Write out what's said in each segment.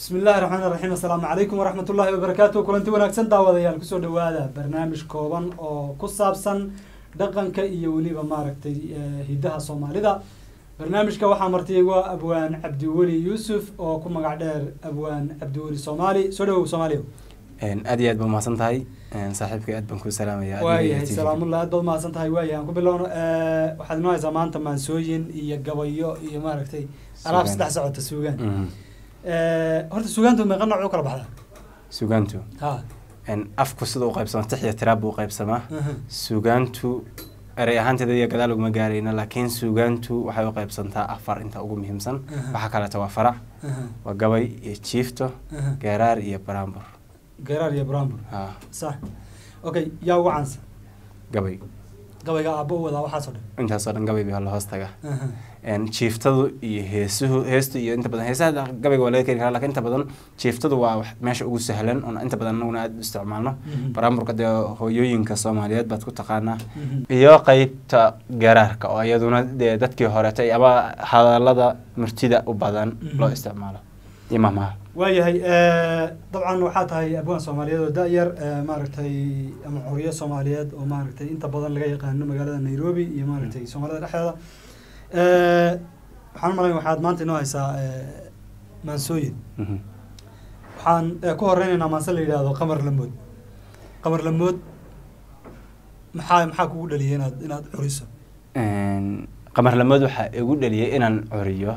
bismi illahi raxmaan raxiim assalaamu calaykum waraxmat ullahi wabarakaatu kulanti wanaagsan daawadayaal kusoo dhawaada barnaamij kooban oo ku saabsan dhaqanka iyo weliba maaragtay hiddaha soomaalida barnaamijka waxaa martay waa abwaan cabdiweli yuusuf oo ku magac dheer abwaan cabdiweli soomaali soo dhawow soomaaliya aad iyo aad ba umahadsan tahay saaxiibkay aad baan kuu salaamaya waayahay salaamullah aad baad umahadsan tahay waayahay aan ku bilowno waxaad inoo haysaa maanta maansooyin iyo gabayo iyo maaragtay alaab saddex socota suugaan horta suugaantu meeqa nooc u kala baxdaa sugaantu ha afku sida u qaybsama tix iyo tiraab buu qaybsamaa sugaantu erey ahaanteeda iyo gadaal uguma gaarayna laakiin suugaantu waxay u qaybsantaa afar inta ugu muhiimsan waxaa kaleeto waa farac waa gabay iyo jiifto geeraar iyo baraambur geeraar iyo brambur ha sax okay yaa ugu caansan gabay gabayga aabbo u wadaa waxaasoo dhan intaasoo dhan gabay baa la hoos taga jiiftadu iyo heesuhu heestu iyo inta badan heesaha gabayga waa laga keeni karaa lakin inta badan jiiftadu waa wax meesha ugu sahlan oon inta badan anaguna aada u isticmaalno baraamburka dee hooyooyinka soomaaliyeed baad ku taqaanaa iyo qeybta garaarka oo iyaduna dee dadkii horetay ama hadalada murtida u badan loo isticmaalo iyo mahmaha waayahay dabcan waxaa tahay abwaan soomaaliyeed oo da-yar maaragtay ama xoriyo soomaaliyeed oo maaragtay inta badan laga yaqaano magaalada nairobi iyo maaragtay soomaalida dhexdeeda waxaan u malayn waxaad maanta inoo haysaa maansooyin waxaan ku horeynaynaa maanse la yidhaahdo qamar lamood qamar lamood maxaa maxaa kugu dhaliyay inaad inaad curiso qamar lamood waxaa igu dhaliyay inaan curiyo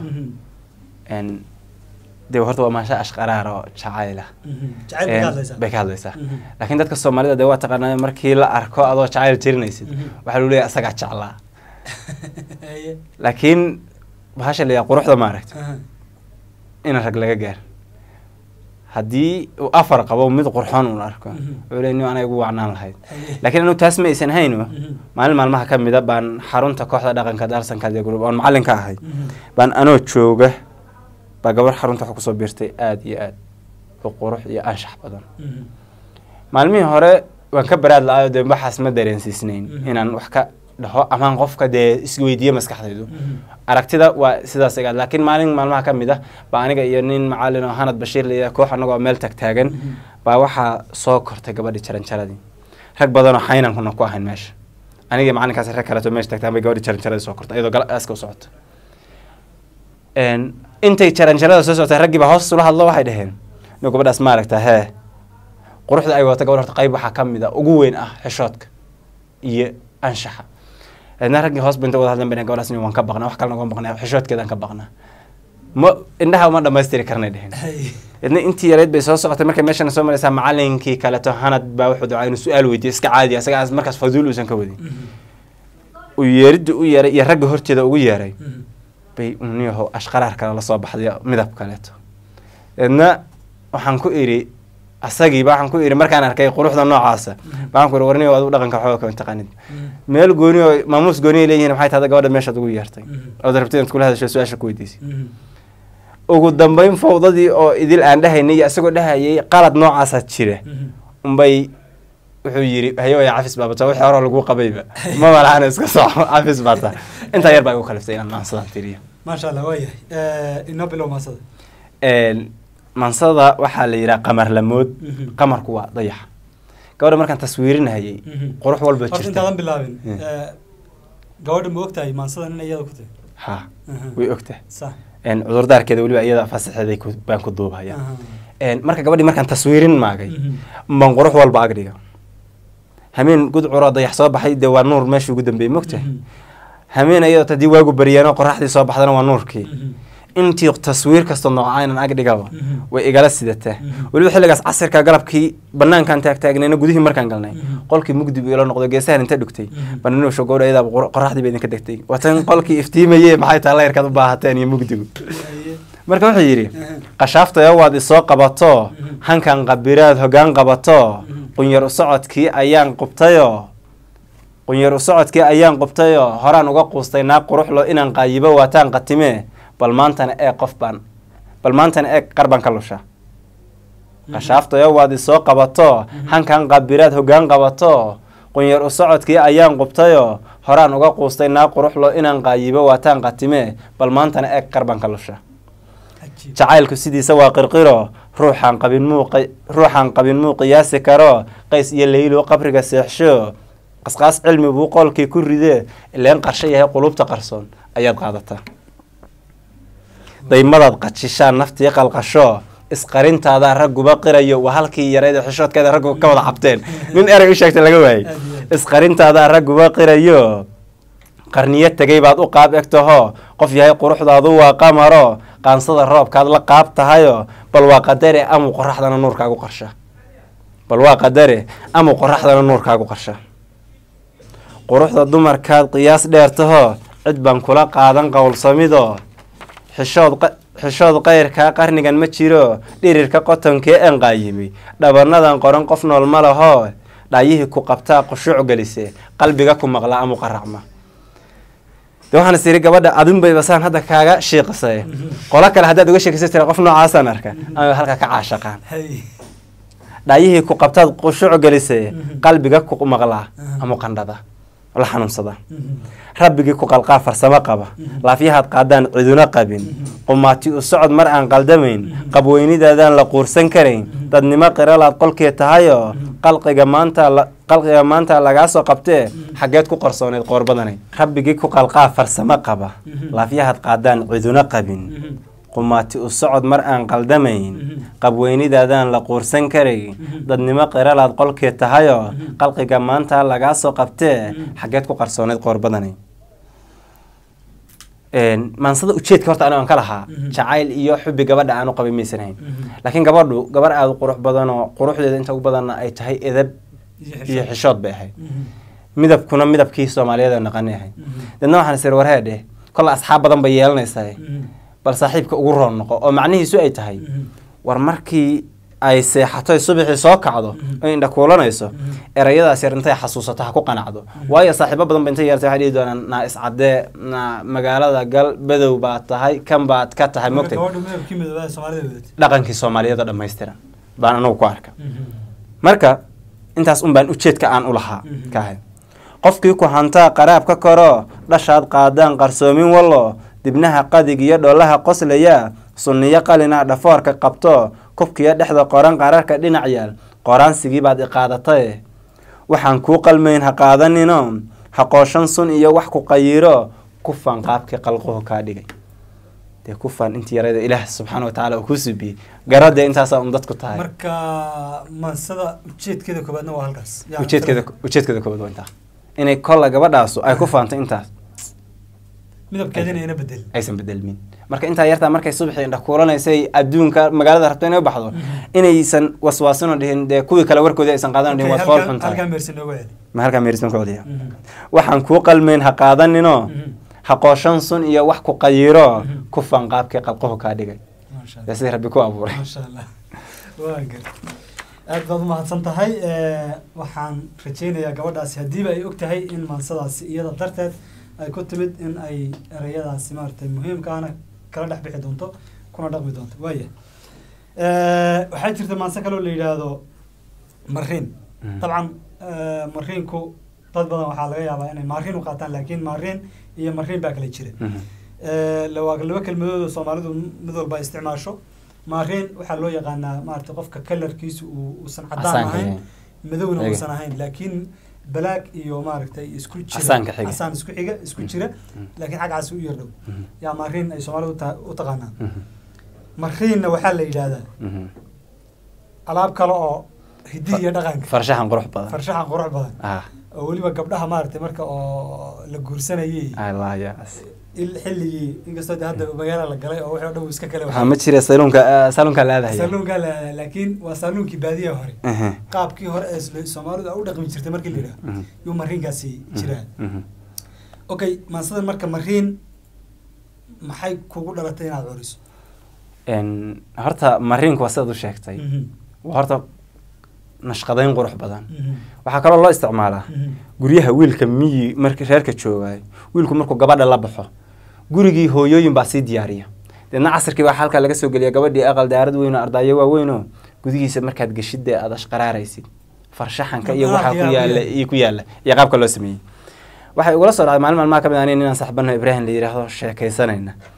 de horta waa maasha ashqaraar oo jacayla jacayl bay ka hadlaysaa bay ka hadlaysaa laakiin dadka soomaalida dee waa taqaanaa markii la arko adoo jacayl tirinaysid waxaa lagu leeyahay asagaa jeclaa laakiin bahasha la yaha quruxda maaragta ina rag laga gaar haddii uu afar qabo mid qurxoon uun arko wuxuu leey nin anay ugu wacnaan lahayd laakiin anigu taas ma aysan hayno maalin maalmaha ka mida baan xarunta kooxda dhaqanka darsanka dee group oon macallin ka ahay baan anoo jooga baa gabar xarunta waxa kusoo biirtay aada iyo aad u qurux iyo anshax badan maalmihii hore waan ka baraad la-ayo dee waxaas ma dareensiisnayn inaan wax ka dhaho amaan qofka dee isweydiiyo maskaxdaydu aragtida waa sidaas egaad laakiin maalin maalmaha ka mid ah baa aniga iyo nin macalin oo hanad bashiir layidhaha koox annagoo meel tag taagan baa waxaa soo kortay gabadhii jaranjaradii rag badanoo xaynankuna ku ahayn meesha aniga macalinkaas rag kaleeto meesha tagtaan bay gabadhii jaranjaradii soo kortay iyadoo galaaska u socoto intay jaranjarada soo socotay raggii baa hoos ula hadlo waxay dhaheen inu gabadhaas maaragta hee quruxda ay wata gabadh horta qayb waxaa ka mid a ugu weyn ah xishoodka iyo anshaxa eedna raggii hoos ba inta wada hadlan ba gabadhaas waan ka baqnaa wax kalena uga baqnaa xishoodkeedaan ka baqnaa ma indhaha uma dhamaystiri karnay dheheen idna intii yareyd bay soo socotay markay meeshana soo maraysaa macalinkii kaleto hanad baa wuxuu ducaa inuu su-aal weydiyo iska caadi asaga markaas faduul uusan ka wadin uu yeeridda u yeeray iyo ragga horteeda ugu yeeray bay uniyaho ashqaraar kale lasoo baxday midab kaleeto eedna waxaan ku idhi asagiiba waxaan ku idhi markaan arkay quruxda noocaasa waxaan ku ihi warniyo adigu dhaqanka xooga kama taqaanid meel gooni oo maamuus gooni ay leeyihin maxay tahda gabadha meeshaad ugu yeertay ood rabtid inaad kula hadasho su-aasha ku weydiisay ugu dambeyn fawdadii oo idil aan dhahaynay iyo isagoo dhahayay qalad noocaasaa jira unbay wuxuu yidhi hayoya cafis baabata wixii hore lagu qabayba ma malaana iska soco cafis baata intaa yar baa igu kaliftay inaan maansadan tiriyo maasha allah waayahay inoo bilow maansada maansada waxaa la yidhaha qamar lamood qamarku waa dayaxa gabadha markaan taswiirinahayay qurux walba horta jirta intaadan bilaabin gabadha ma ogtahay maansadan in iyada ku tahay ha way ogtahay sax cudurdaarkeeda weliba iyada fasaxeeday ku- baan ku duubaya marka gabadhii markaan taswiirin maagay baan qurux walba agdhiga hameen gudcuroo dayax soo baxay dee waa nuur meeshii ugu dambeeyey mogtahay hameen iyadoo haddii waagu baryaano qoraxdii soo baxdana waa nuurkii intii taswiir kastoo noocaynan ag dhigaba way igala sidataa weliba xilligaas casirka galabkii banaankaan taagtaagnayna gudihii markaan galnay qolkii mugdi buu ila noqdo geesahan inta dhugtay baninusho gowdha iyadaaba qoraxdii ba idinka degtay watan qolkii iftiimaye maxay tahay layrkaad u baahateen iyo mugdigu marka wuxuu yidhi qashaaftaya waad isoo qabato hankan qabiraad hoggaan qabato qunyar u socodkii ayaan qubtayoo qunyar u socodkii ayaan qubtayoo horaan uga quustay naag quruxlo inaan qaayibo waataan qatimee bal maantana eeg qof baan bal maantana eeg qarbaan ka lusha qashaaftayo waad isoo qabato hankan qabiraad hoggaan qabato qunyar u socodkii ayaan qubtayoo horaan uga quustay naag quruxlo inaan qaayibo waataan qatimee bal maantana eeg qarbaan ka lusha Cajiib. jacaylku sidiisa waa qirqiro ruuxaan qabin muu qi- ruuxaan qabin muu qiyaasi karo qays iyo leylo qabriga seexsho qasqaas cilmi buu qolkii ku ridee ileen qarsho yahay qulubta qarsoon ayaad qaadataa daymadaad qajishaan naftii qalqasho isqarintaadaa ragguba qirayo waa halkii yareed ee xishoodkeeda raggu ka wada cabteen nin erey u sheegta laga waayey Aad iyo aad. isqarintaadaa ragguba qirayo qarniyo tegay baad u qaab egtaho qof yahay quruxdaadu waa qamaro qaansada roobkaad la qaab tahayo bal waa qadare amuu qoraxdana nuurkaagu qarsha bal waa qadare amuu qoraxdana nuurkaagu qarsha quruxda dumarkaad qiyaas dheer taho cid baan kula qaadan qowlsamido xishood qa- xishood qayrkaa qarnigan ma jiro dhirirka qotonkee aan qaayimay dhabanadan qoran qof nool ma laho dhaayihii ku qabtaa qushuuc gelise qalbiga ku maqla amu qaracma de waxaan is iri gabadha adinbayba saan hadda kaaga shiiqisay qolo kale haddaad uga sheekaysa tira qof noocaasaan arka ama halka ka caashaqaan hay dhaayihii ku qabtaad qushuuc gelise qalbiga ku maqlaa amu qandhada la xanuunsada rabbigii ku qalqaa farsamo qaba laafyahaad qaadaan ciduna qabin qumaati u socod mar aan qaldamayn qabweynidaadaan la quursan karayn dadnimo qiralaad qolkee tahayo qalqiga maanta la- qalqiga maanta lagaa soo qabtee xaggeed ku qarsooneed qoorbadanay rabbigii ku qalqaa farsamo qaba laafyahaad qaadaan ciduna qabin qumaati u socod mar aan qaldamayn qabweynidaadaan la quursan karay dadnimo qiralaad qolkee tahayo qalqiga maanta lagaa soo qabtee xaggeed ku qarsooneyd qoorbadanay Een, maansada ujeedka horta anigo aan ka lahaa Mhm. jacayl iyo xubi gabadha aanu qabin maysan hayn laakiin gabadhu gabar aada u qurux badan oo quruxdeeda inta ugu badanna ay tahay edab iyo xishood bay ahayd midabkuna midabkii soomaaliyeed oo naqanay ahayd deedna waxaan isir warheedhe kolle asxaab badan bay yeelanaysaa bal saaxiibka ugu roon noqo oo macnihiisu ay tahay war markii ay seexato ay subaxii soo kacdo ay indha kuulanayso erayadaas yar intay xasuusato ha ku qanacdo waayo saaxiibo badan ba intay yeertay waxay dhihi doonaan naa iscadee naa magaalada gal badow baad tahay kan baad ka tahay mogtay gabadha midabkii midoobaa soomaalida wadatay dhaqankii soomaaliyeed oo dhammaystiran baan anagu ku arka marka intaas un baan ujeedka aan u lahaa Mhm. ka ahay qofkii ku hantaa qaraab ka koro dhashaad qaadaan qarsoomin wallo dibnaha qadig iyo dhoolaha qoslaya sunniyo qalina dhafoorka qabto kubkiyo dhexda qoran qararka dhinac yaal qoraansigii baad iqaadataye waxaan kuu qalmayn ha qaadanino ha qooshan sun iyo wax ku qayiro kufan qaabkii qalquhu kaa dhigay dee kufan intii yarada ilaah subxaana wa tacaala uu kuu subiyey garadee intaasaa un dadku tahay marka maansada ujeedkeeda koobaadna waa halkaas Yaa ujeedkeeda ujeedkeeda koobaad waa intaa inay kolla gabadhaasu ay ku faanto intaas midabkeedina ina bedel aysan bedelmin marka intaa yartaa markay subaxii indha kuulanaysay adduunka magaalada rabto inay u baxdo inaysan waswaasinoo dhihin dee kuwii kale warkoodii aysan qaadan dhihin waad fool xun halkaa tahay meersi nooga celi ma halkaa meerisan ku celiya waxaan kuu qalmayn ha qaadanino ha qooshan sun iyo wax ku qayiro Mhm. ku fan qaabkii qalquhu kaa dhigay maasha dee sidii rabbi ku abuuray maasha allah waa gar aad baad umahadsan tahay Eh, waxaan rajeynayaa gabadhaasi haddiiba ay og tahay in maansadaasi iyada darteed ay ku timid in ay ereyadaasi maaragtay muhiimkaana kala dhex bixi doonto kuna dhaqmi doonto waaya Eh, waxaa jirta maanse kaloo la yidhaahdo mariin Mhm. dabcan eh, mariinku dad badan waxaa laga yaabaa inay maariin u qaataan laakiin maariin iyo mariin baa kala jira Mhm. Eh, la- waa laba kelmadood oo soomaalidu mid walba ay isticmaasho maariin waxaa loo yaqaanaa maarata qofka kalarkiisu uu uusan cadaan Casaanka ahayn yahay. madowna Iyaga. uusan ahayn laakiin balaag iyo maaragtay isku jira Casaanka xiga. casaan isku xiga isku jira Mhm. laakiin xaggaasi u yardhow Mhm. yaa maariin ay soomaalidu ta- u taqaanaan Mhm. mariinna waxaa la yidhaahdaa Mhm. alaab kale oo hidihi iyo dhaqanka farshaxan qurux badan farshaxan qurux badan ah oo weliba gabdhaha maaragtay marka oo la guursanayay allah yaas il- xilligii inkastoo de hadda magaala la galay oo wixii o dhan uu iska kale waxaa ma jira saluunka saluunka laadahaya saluunkaa la laakiin waa saluunkii baadiyaha hore Mhm. qaabkii hore ee sl- soomaalidu ay u dhaqmi jirtay markii la yidhaha Mhm. yuu mariinkaasi jiraa Mhm. okay maansadan marka mariin maxay kugu dhalatay inaad curiso Een, horta mariinku waa sidaad u sheegtay Mhm. waa horta nashqadayn qurux badan Mhm. waxaa kaloo loo isticmaalaa Mhm. guryaha wiilka miyi marka reerka joogaayo wiilku markuu gabadha la baxo gurigii hooyooyin baa sii diyaariya deedna casirkii baa halkaa laga soo geliya gabadhii aqal daarad weyn oo ardaayo waaweyn oo gudihiisa markaad geshidee aad ashqaraaraysid farshaxanka iyo waxaa ku Yaa- yaala iyo ku yaala iyo qaabka loo sameeyey waxay ugula soo dhacday maalin maalmaha ka mid ah nin inaan saxbano ibraahim la yidhaahdo sheekaysanayna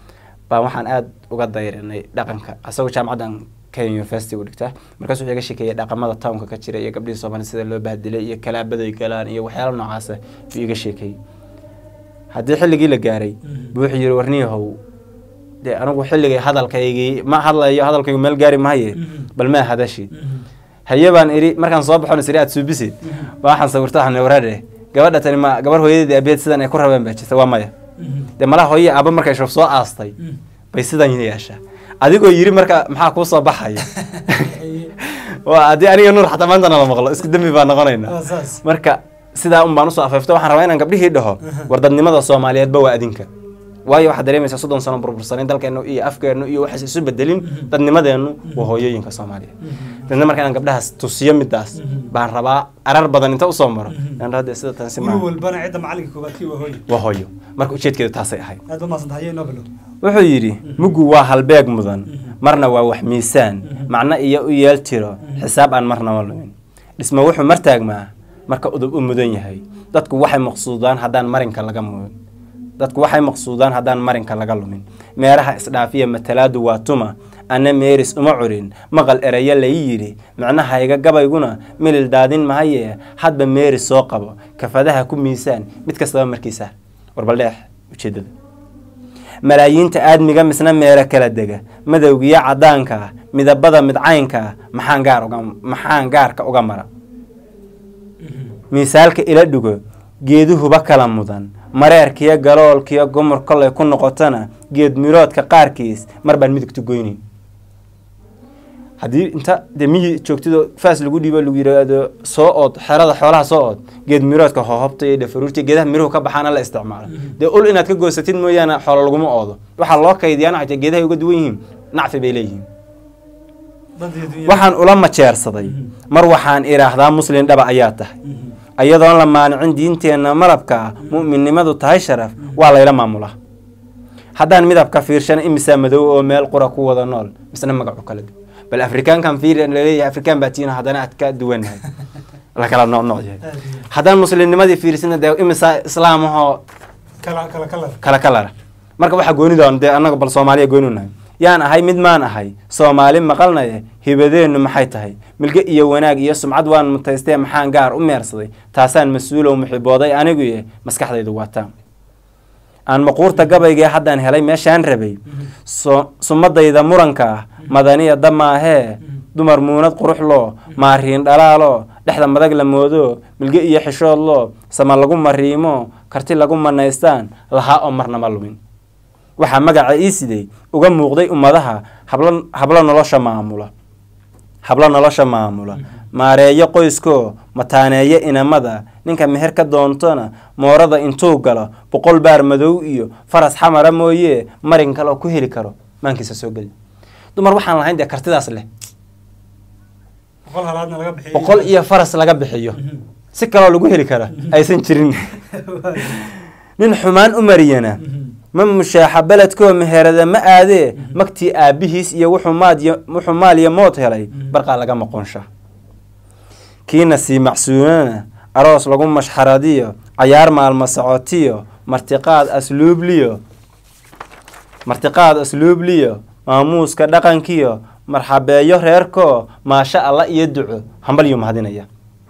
baan waxaan aada uga dayrinay dhaqanka asagoo jaamacaddan kenya university u dhigta markaas wuxuu iga sheekeeyay dhaqamada townka ka jira iyo gabdhihii soomaalida sida loo bahdilay iyo kalaabaday galaan iyo waxyaala noocaasa buu iga sheekeeyey haddii xilligii la gaaray buu wuxuu yihi warniyahow dee anigu xilligay hadalkaygii ma hadlayo hadalkaygu meel gaari mahaye bal maa hadashid haye baan idhi markaan soo baxon isiri aad suubisid baa waxaan sawirta waxaan waraadhe gabadha tani ma gabar hooyadeedii abeed sidan ay ku rabeen baa jirta waa maya dee malaha hooye aaba markay shoof soo aastay bay sidan yeeshaa adigoo yiri marka maxaa kuu soo baxaya waa haddii aniga nuur xataa maantana la maqlo isku dembi baa noqonaynaa Waa saas. marka sidaa un baan usoo afeefto waxaan rabaa inaan gabdhihii dhaho war dadnimada soomaaliyeedba waa adinka waayo waxaad dareemaysaa soddon sano burbursanin dalkeennu iyo afkeennu iyo waxaas isu bedelin dadnimadeennu waa hooyooyinka soomaaliyeed dadna marka inaan gabdhahaas tusiyo midaas baan rabaa arar badan inta usoo maro inaan dhahdo sida tan si guri maaha walbana cidda macalinka koobaad kii waa hooyo waa hooyo marka ujeedkeedu taasay ahayd aad ba maasanta haye inoo bilow wuxuu yidhi muggu waa halbeeg mudan marna waa wax miisaan macno iyo u yeel tiro xisaab aan marnaba lumin dhismo wuxuu martaagmaa marka udub u mudan yahay dadku waxay maqsuudaan haddaan marinka laga mumin dadku waxay maqsuudaan haddaan marinka laga lumin meeraha isdhaafiya matalaadu waa tuma anna meeris uma curin maqal erayo lai yidhi micnahayga gabayguna milil daadin mahaye hadba meeris soo qabo kafadaha ku miisaan mid kastaba markiisa warbaldheex ujeedada malaayiinta aadmiga misna meelo kala dega madowgiyo caddaanka ah midabada midcaynka ah maxaan gaar uga maxaan gaarka uga mara miisaalka ila dhugo geeduhuba kala mudan mareerkiyo galoolkiyo gumur kolay ku noqotona geed miroodka qaarkiis mar baan midigtu goynayn haddii inta dee miyi joogtidoo faas lagu dhiibo lagu yidhaahdo soo ood xerada xoolaha soo ood geed miroodka hohobta iyo dhafaruurta geedaha miruhu ka baxaana la isticmaalo dee ul inaad ka goosatid mooyaane xoolo laguma oodo waxaa loo kaydiyaa nacta geedahay uga duwan yihiin nacfi bay leeyihiin dadii dunya waxaan ula majeersaday mar waxaan idhaahdaa muslin dhaba ayaa tahay iyadoon la maanicin diinteenna malabka ah mu'minnimadu tahay sharaf waa layla maamulaa haddaan midabka fiirshana imisaa madow oo meel qura ku wada nool misna magacu kala duwan bal afrikaankan fiir laleeyahay afrikaan baa tiina haddana aad ka duwanahay la kala nooc nooc yahay aad iyo haddaan muslimnimadii fiirsina dee imisaa islaamahoo kala kala kalar kala kalara marka waxaa goonidoon dee annaga bal soomaaliya gooni nahay yaan ahay mid maan ahay soomaali maqalnaye hibadeennu maxay tahay milge iyo wanaag iyo sumcad waan mutaystee maxaan gaar u meersaday taasaan mas-uulow muxibooday aniguye maskaxdaydu waataan aan maquurta gabaygee haddaan helay meeshaan rabay so sumadayda muranka ah madaniya damaahee dumar muunad qurux loo maariin dhalaaloo dhexda madag la moodo milge iyo xishood loo sama lagu mariimo karti lagu manaystaan lahaa oo marnama lumin waxaa magaca ii siday uga muuqday ummadaha hablo hablo nolosha maamula hablo nolosha maamula maareeyo qoyskoo mataaneeyo inamada ninka meher ka doontona moorada intuu galo boqol baar madow iyo faras xamara mooye marin kaloo ku heli karo maankiisa soo geli dumar waxaan lahayn dee kartidaas leh boqol halaadna laga bixiyay boqol iyo faras laga bixiyo si kaloo lagu heli kara aysan jirin nin xumaan u mariyana ma mushaaxa beledkoo meherada ma aadee magtii aabbihiis iyo wuxuu maadyo wuxuu maal iyo mood helay barqaa laga maqonsha kiina sii macsuunana aroos lagu mashxaradiyo cayaar maalmo socotiyo martiqaad asluubliyo martiqaad asluubliyo maamuuska dhaqankiyo marxabeeyo reerkoo maasha alla iyo duco hambalyuu mahadinaya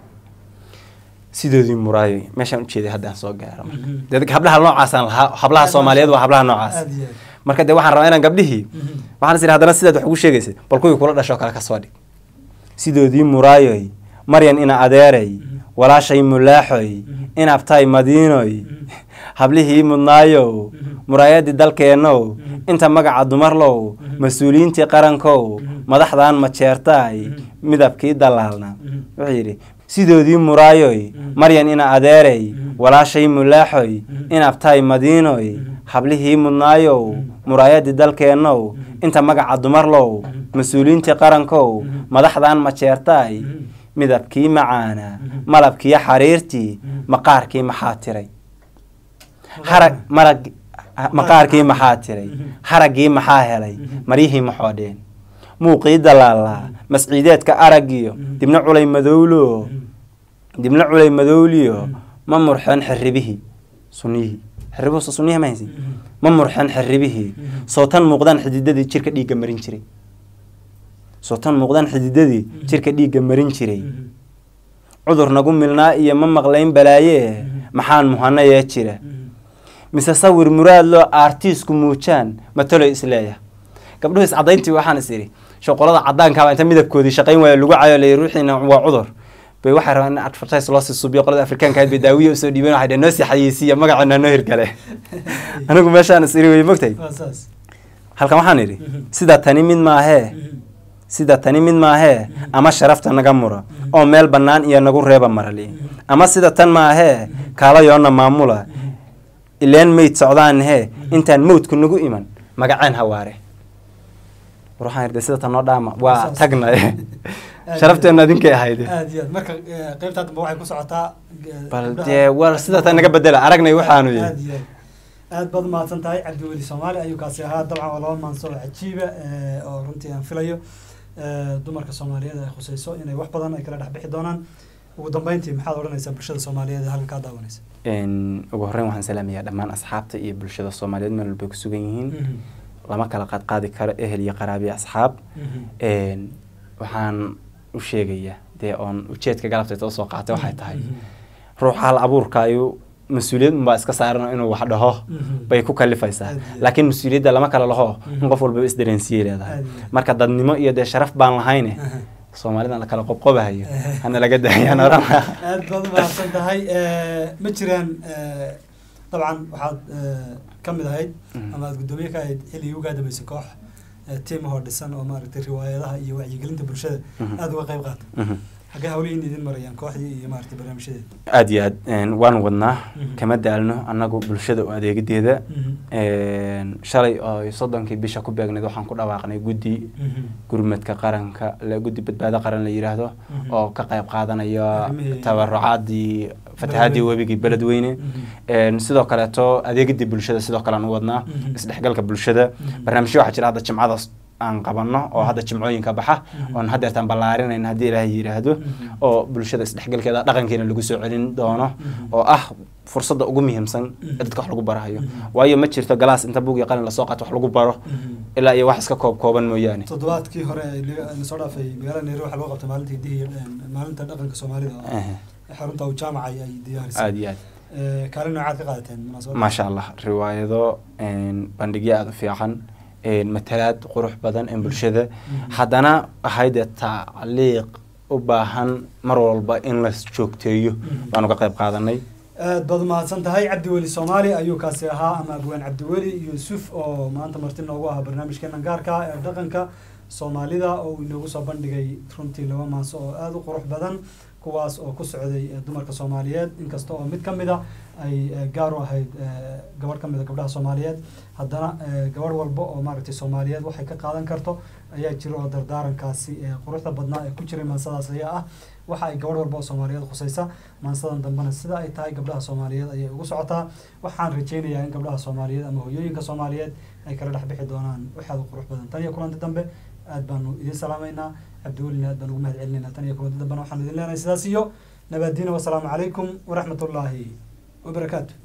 sidoodii muraayo meeshaan ujeeday haddaan soo gaaro marka dee dadka hablaha noocaasaan lahaa hablaha soomaaliyeed waa hablaha noocaas aad iyo aad marka dee waxaan rabaa inaan gabdhihii waxaan is idhi haddana sidaad wax ugu sheegaysa bal kuwii kula dhashoo kale ka soo dhig sidoodii muraayoy maryan ina adeeray walaashay mulaaxoy inabtay madiinoy hablihii mudnaayow muraayadii dalkeennow inta magaca dumarlow mas-uuliyiintii qarankow madaxdan majeertaay midabkii dalaalna wuxuu yidhi sidoodii muraayoy maryan ina adeeray walaashay mulaaxoy inabtay madiinoy hablihii mudnaayow muraayadii dalkeennow inta magaca dumarlow mas-uuliyiintii qarankow madaxdan majeertaay midabkii macaana malabkii xariirtii maqaarkii maxaa tiray harag marag maqaarkii maxaa tiray haraggii maxaa helay maryihii maxoodheen muuqii dalaalaa masciideedka araggiyo dibna culay madowlo dibna culay madowliyo ma murxeen xirribihii sunniyihii xiribuhu soo sunniyaha ma haysin Mhm. ma murxan xiribihii Mhm. soo tan muuqdaan xididadii jirka dhiigga marin jiray soo tan muuqdaan xididadii Mhm. jirka dhiigga marin jiray Mhm. cudur nagu milnaa iyo ma maqlayn balaaye Mhm. maxaan muhanayee jira Mhm. mise sawir muraad loo aartiisku muujaan matalo isleeya gabdhuhu iscadayntii waxaan is idhi shoqolada cadaankaaba inta midabkoodii shaqayn waaya lagu cayo la ruuxiina waa cudur bay waxay rabaan in advertise loo sii subiyo qolada afrikaanka ahayd bay daawiye usoo dhiibeen waxay dhaheen noo sii xayeysiiya magaceena noo hirgale anigu meeshaan is idhi wey mogtay waa saas halkan waxaan idhi Mhm. sida tani mid maahee Mhm. sida tani mid maahee Mhm. ama sharafta naga mura Mhm. oo meel bannaan iyo nagu reeba marali Mhm. ama sida tan maahee Mhm. kaalayoonna maamula Mhm. ileen mayd socdaan hee Mhm. intaan mawdku nagu iman magaceen hawaare war waxaan irday sida tan noo dhaama waa Saas. tagna Aad sharafteena idinkay ahayd aad iyo aad marka eh, qaybtaa dambe waxay ku socotaa eh, bal gabdhaha- dee war sida tan naga bedela aragnay waxaanu aad yihi iyo aad aad baad umahadsan tahay cabdiweli soomaali ayuu kaasi ahaa dabcan waa laba maanso oo cajiiba eh, oo runtii aan filayo eh, dumarka soomaaliyeed ay khusayso inay wax badan ay kala dhex bixi doonaan ugu dambeyntii maxaad odhanaysaa bulshada soomaaliyeed ee halkan kaa daawanaysa Een, ugu horreyn waxaan salaamayaa dhammaan asxaabta iyo bulshada soomaaliyeed meel walbay ku sugan yihiin Mhm. lama kala qaadqaadi karo ehel iyo qaraabi iyo asxaab Mhm. Een, waxaan u sheegayaa dee oon ujeedka galabteeta usoo qaatay waxay tahay Mhm. ruuxa hal abuurka ayuu mas-uuliyad unbaa iska saaran inuu wax dhaho Mhm. bay ku kalifaysaa Aad iyo aad. laakiin mas-uuliyadda lama kala laho Mhm. in qof walba isdareensiyay leedahay Aad iyo aad. marka dadnimo iyo dee sharaf baan lahayne Aha. soomaalida la kala qobqobahayo Eh. hana laga daayaan oran aad baad umahadsan tahay Eh, ma jiraan eh, dabcan waxaad eh, ka mid ahayd Mhm. ama aad guddoomiye ka ahayd xilligii ugaa dambeysay koox eh, tiim ahoo dhisan oo maaragtay riwaayadaha iyo wacyigelinta bulshada Mhm. aada uga qayb qaata Mhm. xaggee hawlihiin idin marayaan kooxdii iyo maaragtay barnaamijyadeeda aad iyo aad een, waan wadnaa Mhm. kama daalno annagu bulshada u adeegideeda Mhm. Een, shalay oo soddonkii bisha ku beegneyd waxaan ku dhawaaqnay guddi Mhm. gurmadka qaranka la guddi badbaado qaran la yidhaahdo Mhm. oo ka qayb qaadanaya Arrimihii- tabarucaadii fatahaadii Beledweyne. webigii beledweyne Mhm. Een, sidoo kaleeto adeegidii bulshada sidoo kale aan u wadnaa Mhm. isdhexgalka bulshada Mhm. barnaamijyo waxaa jira hadda jimcada aan qabanno oo hadda jimcooyinka baxa Mhm. oon haddeertaan ballaarinayna haddii ilaahay yidhaahdo Mhm. oo bulshada isdhexgalkeeda dhaqankeena lagu soo celin doono Mhm. oo ah fursadda ugu muhiimsan Mhm. ee dadka wax lagu barahayo Mhm. waayo ma jirto galaas inta buug iyo qalin lasoo qaato wax lagu baro Mhm. ilaa iyo wax iska koob kooban mooyaane toddobaadkii hore ee naga- nasoo dhaafay magaalada nairobi waxaa lagu qabtay maalinta hidihi maalinta dhaqanka soomaalida oo Eh, xarunta uu jaamaca ay ay diyaarisay aad iyo aad Eh, kaalin noocaad ka qaadateen munaasabadda maasha allah riwaayado een, bandhigyo aada u fiican een, matalaad qurux badan ee bulshada Mhm. haddana ahayd dee tacliiq u baahan mar walba in la joogteeyo Mhm. baanu ka qayb qaadanay aad baad umahadsan tahay cabdiweli soomaali ayuu kaasi ahaa ama abwaan cabdiweli yuusuf oo maanta marti noogu ahaa barnaamijkeenan gaarka ah ee dhaqanka soomaalida oo uu inoogu soo bandhigay runtii laba maanso oo aada u qurux badan kuwaas oo ku socday eh, dumarka soomaaliyeed inkasta oo mid ka mid a ay eh, gaar u ahayd eh, gabadh ka mid a gabdhaha soomaaliyeed haddana eh, gabadh walba oo maaragtay soomaaliyeed waxay ka qaadan karto ayaa jira oo dardaarankaasi ee quruxda badnaa ee ku jiray maansadaas ayaa ah waxa ay gabadh walba oo soomaaliyeed khusaysa maansadan dambena sida ay tahay gabdhaha soomaaliyeed ayay ugu socotaa waxaan rajaynayaa in gabdhaha soomaaliyeed ama hoyooyinka soomaaliyeed ay kala dhex bixi doonaan waxaad u qurux badan tan iyo kulanti dambe aad baanu idin salaamaynaa cabdiwelina aad baan ugu mahad celinaynaa tan iyo kulanti dambena waxaan idin leenahay sidaas iyo nabaadiina wasalaamu calaykum waraxmat ullaahi wabarakaatu